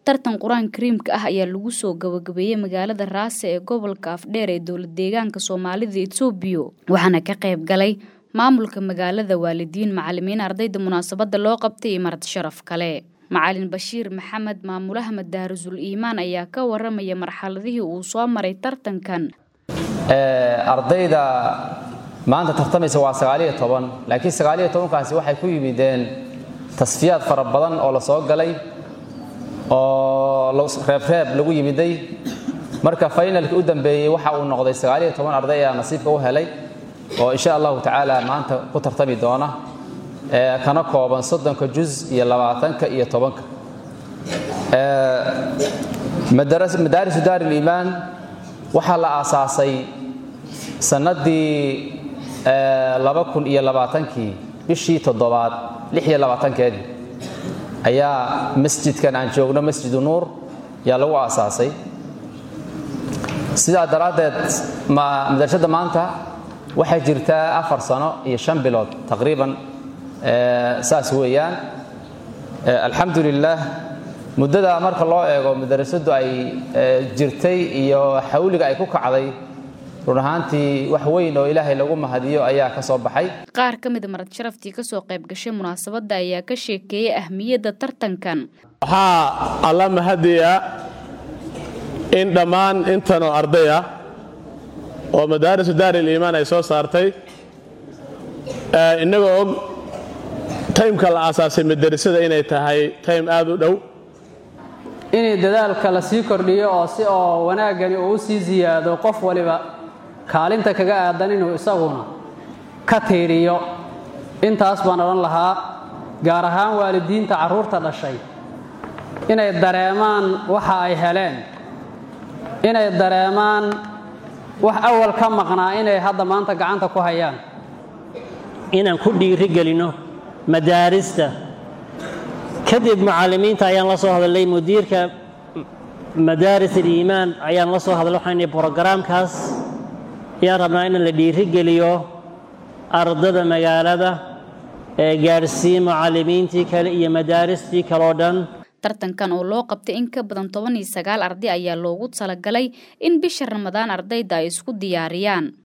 tartan qur-aan kariimka ah ayaa lagu soo gabagabeeyey magaalada raase ee gobolka afdheer ee dowlad deegaanka soomaalida etoobiya waxaana ka qayb galay maamulka magaalada waalidiin macalimiin ardayda munaasabada loo qabtay iyo marti sharaf kale macalin bashiir maxamed maamulaha madaarisul iimaan ayaa ka waramaya marxaladihii uu soo maray tartankan ardayda maanta tartamaysa waa sagaaliyo toban laakiin sagaaliyo tobankaasi waxay ku yimideen tasfiyaad fara badan oo la soo galay oo reebreeb lagu yimiday marka faynalkii u dambeeyey waxa uu noqday sagaaliyo toban arday ayaa nasiibka u helay oo insha allahu tacaala maanta ku tartami doona kana kooban soddonka juz iyo labaatanka iyo tobanka madaarisu daar iliimaan waxaa la aasaasay sannaddii laba kun iyo labaatankii bishii toddobaad lix iyo labaatankeedii ayaa masjidkan aan joogno masjidu nuur ayaa lagu aasaasay sidaa daraaddeed madarashadda maanta waxay jirtaa afar sano iyo shan bilood taqriiban saas weeyaan alxamdu lilaah muddada marka loo eego madarasadu ay jirtay iyo xawliga ay ku kacday run ahaantii wax weyn oo ilaahay lagu mahadiyo ayaa ka soo baxay qaar ka mida marad sharaftii ka soo qayb gashay munaasabadda ayaa ka sheekeeyey ahmiyadda tartankan waxaa alla mahadiya in dhammaan intanoo arday ah oo madaarisu daaril iimaan ay soo saartay innagoo og taymka la aasaasay madarasada inay tahay taym aad u dhow inay dadaalka la sii kordhiyo oo si oo wanaaggani uu u sii siyaado qof waliba kaalinta kaga aadan inuu isaguna ka tiiriyo intaas baan odhan lahaa gaar ahaan waalidiinta carruurta dhashay inay dareemaan waxa ay heleen inay dareemaan wax awal ka maqnaa inay hadda maanta gacanta ku hayaan inaan ku dhiirigelinno madaarista kadib mucallimiinta ayaan la soo hadalay mudiirka madaaris aliimaan ayaan la soo hadlay waxaan brogaraamkaas ayaan rabnaa in la dhiirigeliyo ardada magaalada ee gaadhsii mucallimiintii kale iyo madaaristii kaleo dhan tartankan oo loo qabtay in ka badan toban iyo sagaal arday ayaa loogu talagalay in bisha ramadaan ardayda ay isku diyaariyaan